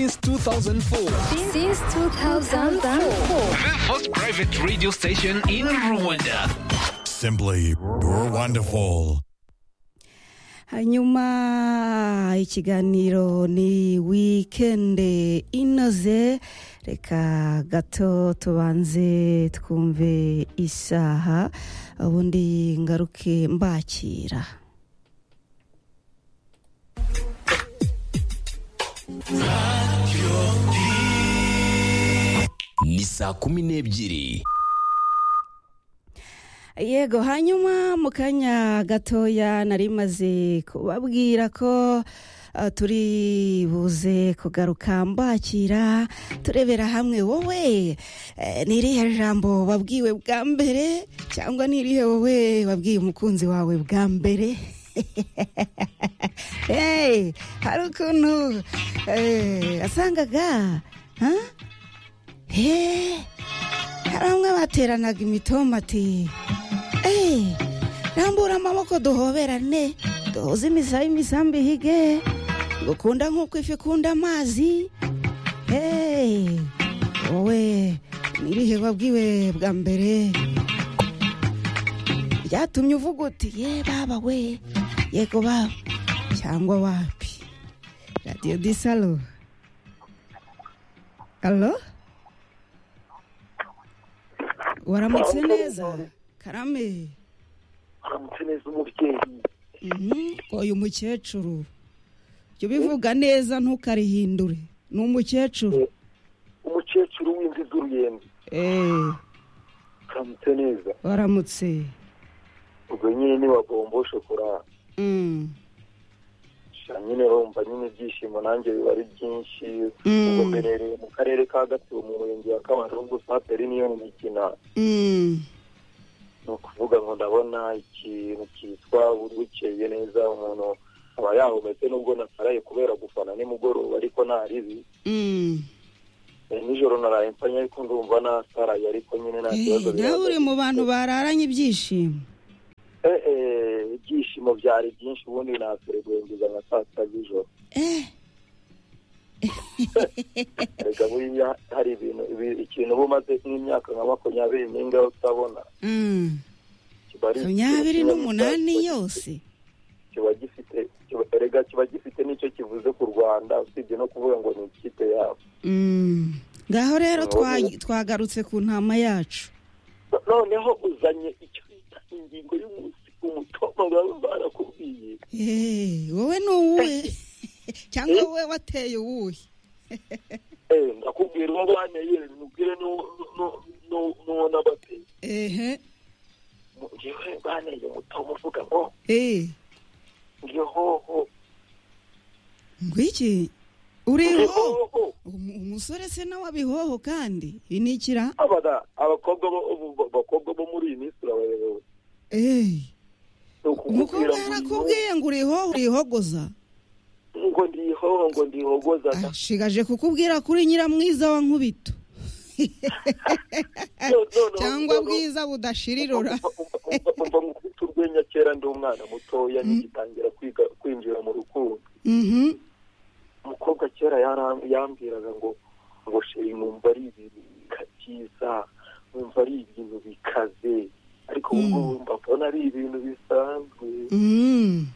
Since 2004. Since 2004. The first private radio station in Rwanda. Simply wonderful. hanyuma ikiganiro ni wikende inoze reka gato tubanze twumve isaha ubundi ngaruke mbakira ni saa kumi n'ebyiri yego hanyuma mu kanya gatoya nari maze kubabwira ko ah, turi buze kugaruka mbakira turebera hamwe wowe eh, ni irihe jambo wabwiwe bwa mbere cyangwa ni irihe wowe wabwiye umukunzi wawe bwa mbere Hey, hari ukuntu eh, asangaga ha? Hey, hari bamwe bateranaga imitomati Hey, rambura amaboko duhoberane duhuze imisabi imisambi ihige ngukunda nk'uko ifi ikunda amazi Hey, wowe ni ibihe wabwiwe bwa mbere byatumye uvuga uti ye baba we yego baba cyangwa wapi radiyo disalo alo waramutse neza karame uramutse neza umubyeyi Mhm, oya umukecuru jya ubivuga neza ntukarihindure ni umukecuru umukecuru w'imvi z'uruyenzi Eh, uramutse neza waramutse ubwo nyine niwagomba shokora Mm, sha nyine wumva nyine ibyishimo nanjye biba ari byinshi Mm. ubwo mberereye mu karere ka gatsibo mu murenge wa kabarongo saperi niyo mikina mm, ni ukuvuga ngo ndabona ikintu cyitwa buri bukeye neza umuntu aba yahumetse nubwo nasaraye kubera gufana nimugoroba ariko nta ribi mm. Eh, nijoro naraye mpfanye ariko ndumva nasaraye ariko nyine nta kibazo Eh, nawe uri bihagaze. mu bantu bararanye ibyishimo Eh, eh, ibyishimo byari byinshi ubundi naserebwengiza nka saa sita z'ijoro Eh, reka buriya hari ibintu ibi- ikintu uba umaze nk'imyaka nka makumyabiri n'ingahe utabona mm. kiba ari makumyabiri ikintu kiba n'umunani gisa- yose kiba gifite kiba- erega kiba gifite n'icyo kivuze ku rwanda usibye no kuvuga ngo ni ikipe yabo Mm. ngaho rero Ubu- twa- twagarutse ku ntama yacu No- noneho uzanye icyo bita ingingo y'umunsi umutomo baba barakubwiye Eh, wowe ni uwuhe cyangwa wowe wateye uwuhe Eh, ndakubwira uwo banteye mubwire n'uwo- n'uwo- n'uwo- n'uwo nabateye ehe Mu- njyewe banteye umutomo uvuga ngo eh ngihoho ngwiki uriho ngihoho Umu- umusore se nawe abihoho kandi ibi ni ikira abana abakobwa bo ubu- bo- abakobwa bo muri iyi minsi urabayobewe Eh, ni ukubwira umukobwa yarakubwiye ngo uriho urihogoza ngo ngo ndihoho ngo ndihogoza ashigaje kukubwira kuri nyiramwiza wa nkubito cyangwa bwiza budashirirora umva mufite urwenya kera ndi umwana mutoya nigitangira kwiga kwinjira mu rukundo Mhm. umukobwa kera yaram- yambwiraga ngo ngo sheri numva ari ibintu bika- byiza numva ari ibintu bikaze ariko ubu ngubu mbabona ari ibintu bisanzwe Mm.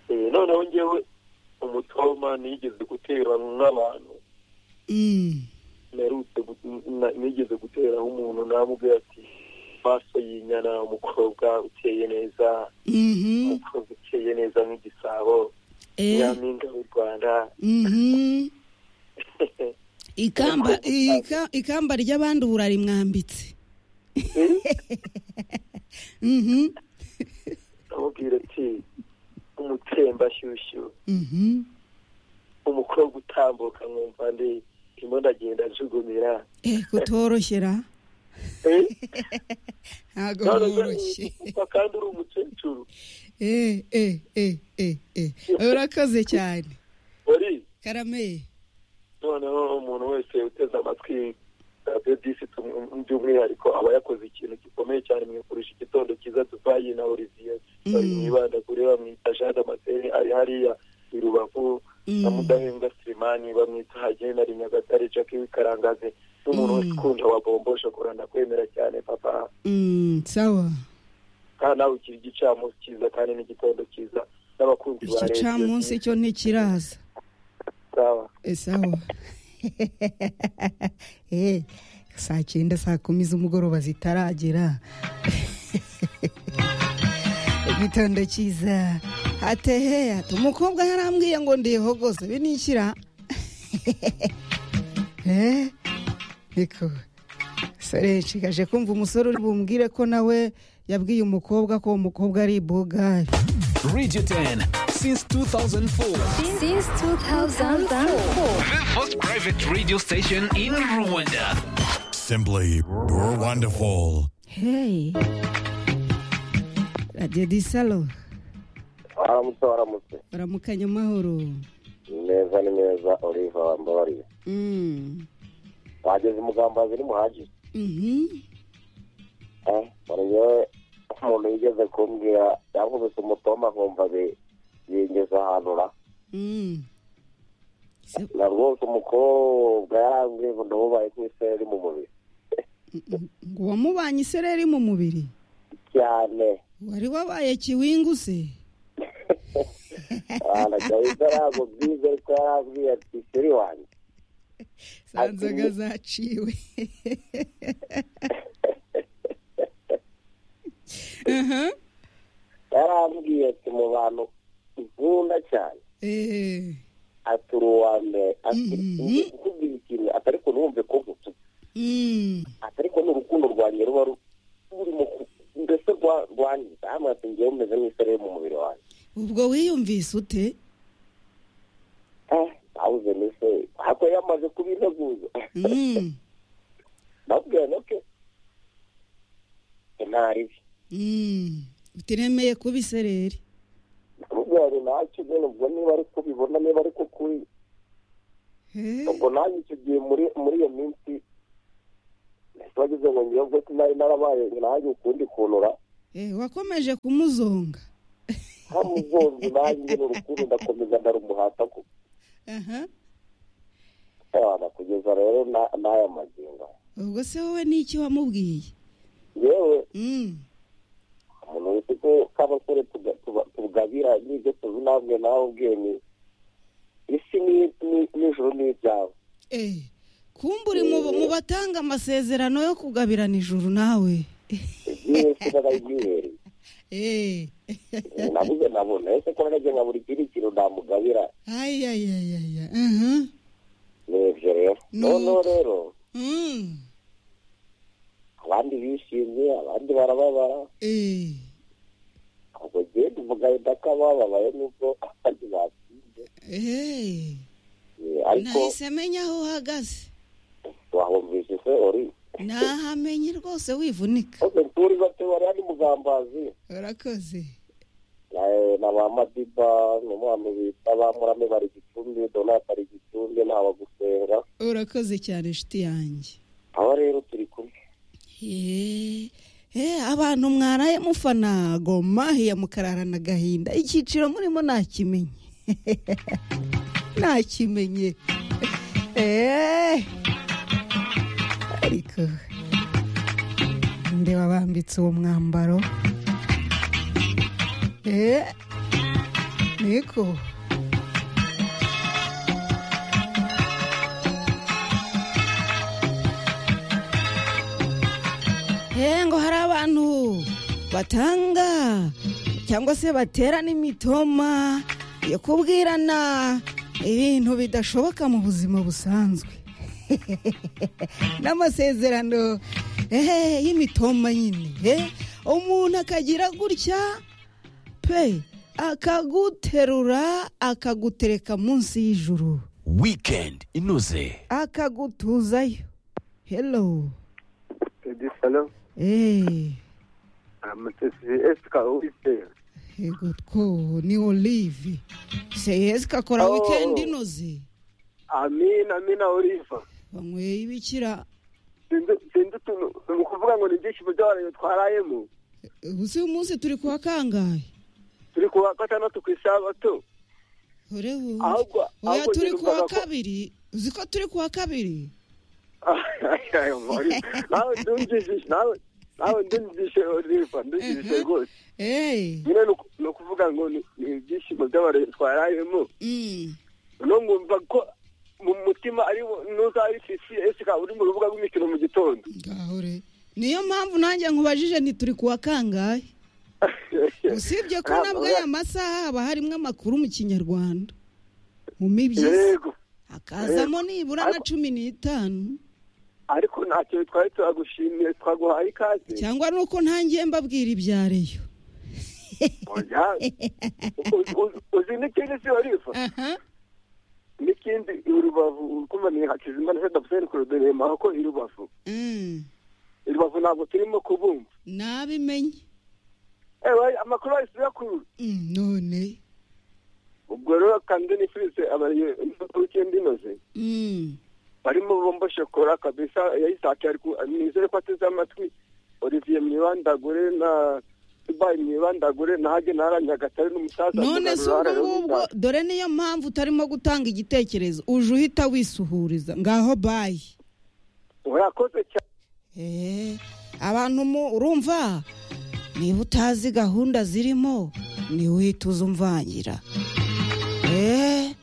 Eh, noneho ngewe umutoma nigeze guterana n'abantu Mm. narutse gu- na- nigeze guteraho umuntu namubwira ati maso y'inyana umukobwa uteye neza Mhm. umukobwa uteye nyaminga nk'igisabo Eh. nyampinga w'u rwanda Mhm. ikamba ika- ikamba ry'abandi ubu urarimwambitse Mhm. amubwira ati umutsembashyushyu Mhm. umukobwa utambuka nkumva ndi ndimo ndagenda njugumira Eh, kutoroshyera Eh, ntabwo none se byoroshye ufa kandi uri umukecuru Eh, eh, eh, eh, eh. urakoze cyane wari karame noneho umuntu wese uteze amatwi radiyo disi tum- by'umwihariko aba yakoze ikintu gikomeye cyane mu kurusha igitondo cyiza dubayi na olivier bari mwibanda kuri bamwita jean damascene ari hariya i rubavu na mudahembwa sirimani bamwita hagenda ari nyagatare jackie wikarangaze n'umuntu wese ukunda wa bombo shokora ndakwemera cyane papa Mm, sawa kandi nawe ukiri igicamunsi cyiza kandi n'igitondo cyiza n'abakunzi ba icyo radiyo camunsi cyo ntikiraza sawa Eh, sawa Eh, saa cyenda saa kumi z'umugoroba zitaragera igitondo cyiza hatehe hati umukobwa yarambwiye ngo ndihogose binishyira Eh, niko sore nshigaje kumva umusore uri bumbwire ko nawe yabwiye umukobwa ko uwo mukobwa ari ibugari Radio 10, since 2004, Since 2004. the first private radio station in Rwanda. Simply you're wonderful. heyi radiyo disalo aramutse waramutse baramukanya amahoro neza ni neza oliva wambabariye Mm. wageze umugambazi n'umuhagije Mhm. Eh, buri yewe umuntu yigeze kumbwira yankubise umutoma nkumva bi- yingeze ahantu ra Mm. Se- na rwose umukobwa yarambwiye ngo ndamubaye nk'isereri mu mubiri ngo wamubanye isereri mu mubiri cyane wari wabaye kiwinguse aragahita yagubwiza ariko yarambwiye ati seri wanjye zanzaga zaciwe Aha. yarambwiye ati mu bantu nkunda cyane Eh, ati uri uwa mbere ati "Ngiye kukubwira ikintu ati ariko numve ko nkututse mm, ati ariko n'urukundo rwanjye ruba ru- rurimo ku- mbese rwa- rwangiza hamwe ati ngewe umeze nk'isereri mu mubiri wanjye ubwo wiyumvise ute awuze nise ariko yamaze kubinteguza Mm. nabwiye noke ntaribi Mm. utiremeye kuba isereri nabwiye ntacyo nyine ubwo niba ari kubibona niba ari kukuri Eh, ubwo nanjye icyo gihe muri muri iyo minsi nahise wagize ngo ngewe ubwo sinari narabaye nanjye ukundi kunura eh, wakomeje kumuzonga hamuzonze nanjye nyine urukundo ndakomeza ndarumuhata ko aha abana kugeza rero na- n'aya magingo ubwo se wowe n'iki wamubwiye yewe Mm. umuntu wese ko k'abasore tuga- tuba- tugabira n'ibyo tuzi ntabwe nawe ubwiye ni isi ni- ni- n'ijuru ni ibyawe Eh, kumbe uri mu mu batanga amasezerano yo kugabirana ijuru nawe iby'isi n'abayihereye Eh, nabuze nabona ese ko nageze nka buri kindi kintu namugabira ay, ay, ay, ay, ay. Aha. ni ibyo rero noneho rero Mm. abandi bishimye abandi barababara Eh, ubwo ngewe tuvuga yenda ko abababaye nubwo abandi batsinze eh. Eh, ariko nahise menya aho uhagaze wahumvise se ori nahamenye rwose wivunika ose turi bate wari ari mugambazi urakoze Eh, na ba madiba n'umwami bita ba murame bari gicumbi donata ari gicumbi nta bagusenga urakoze cyane inshuti yanjye aba rero turi kumwe Eh, eh, abantu mwaraye mufana gomahiya mukararana agahinda icyiciro murimo nakimenye nakimenye Eh, ariko ndeba bambitse uwo mwambaro Eh, niko Eh, ngo hari abantu batanga cyangwa se baterana imitoma yo kubwirana ibintu bidashoboka mu buzima busanzwe n'amasezerano eh, y'imitoma nyine eh, umuntu akagira gutya pe akaguterura akagutereka munsi y'ijuru weekend inoze akagutuzayo hello edi salo eh, amatesi esika uwitera yego two ni olive seyesi kakora Oh. wikendi inoze amina amina oliva banyweye ibikira sinzi sinzi utuntu ni ukuvuga ngo ni ibyishimo by'abantu twarayemo ubu si umunsi turi kuwa kangahe turi ku wa gatandatu ku isabato ubu ahubwo oya ahubwo turi njye kuwa numvaga ko- kabiri uzi ko turi kuwa kabiri Ayo mari. nawe ndumvise nawe nawe ndumvise oliva ndumvise rwose eee nyine ni uku- ni ukuvuga ngo ni ni ibyishimo by'abantu twarayemo no nkumva ko mu mutima ari n'uzaba esika uri mu rubuga rw'imikino mu gitondo ngahure niyo mpamvu nanjye nkubajije ni turi kuwa kangahe usibye ko nabwo aya masaha haba harimo amakuru mu kinyarwanda mu mibyizi yego hakazamo nibura na cumi n'itanu ariko ntacyo twari turagushimiye twaguhaye ikaze cyangwa nuko ntangiye mbabwira ibya reyo oya Uzi- uzi- uzi n'ikindi si warifa aha n'ikindi urubavu ukumaniye hakizimana se dapuseni kuruderema ko irubavu Mm. irubavu ntabwo turimo kubumva nabimenye ewe amakuru yahise uyakura Mm, none ubwo rero kandi nifurize abayendi inoze Mm. barimo bombo shokora kabisa yayisake ariko nizere ko ateze amatwi olivier mwibandagure na dubai mwibandagure na hage na nyagatare n'umusaza none si ubwo ngubwo dore niyo mpamvu utarimo gutanga igitekerezo uje uhita wisuhuriza ngaho bayi urakoze cyane Eh, abantu mu urumva niba utazi gahunda zirimo ntiwihite uza umvangira Eh,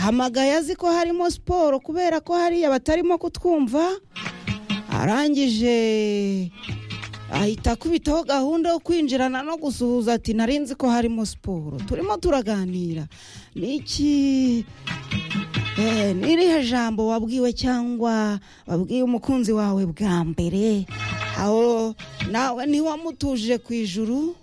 hamagaye azi ko harimo siporo kubera ko hariya batarimo kutwumva arangije ahita akubitaho gahunda yo kwinjirana no gusuhuza ati nari nzi ko harimo siporo turimo turaganira niki Eh, ni irihe jambo wabwiwe cyangwa wabwiye umukunzi wawe bwa mbere aho nawe ntiwamutuje ku ijuru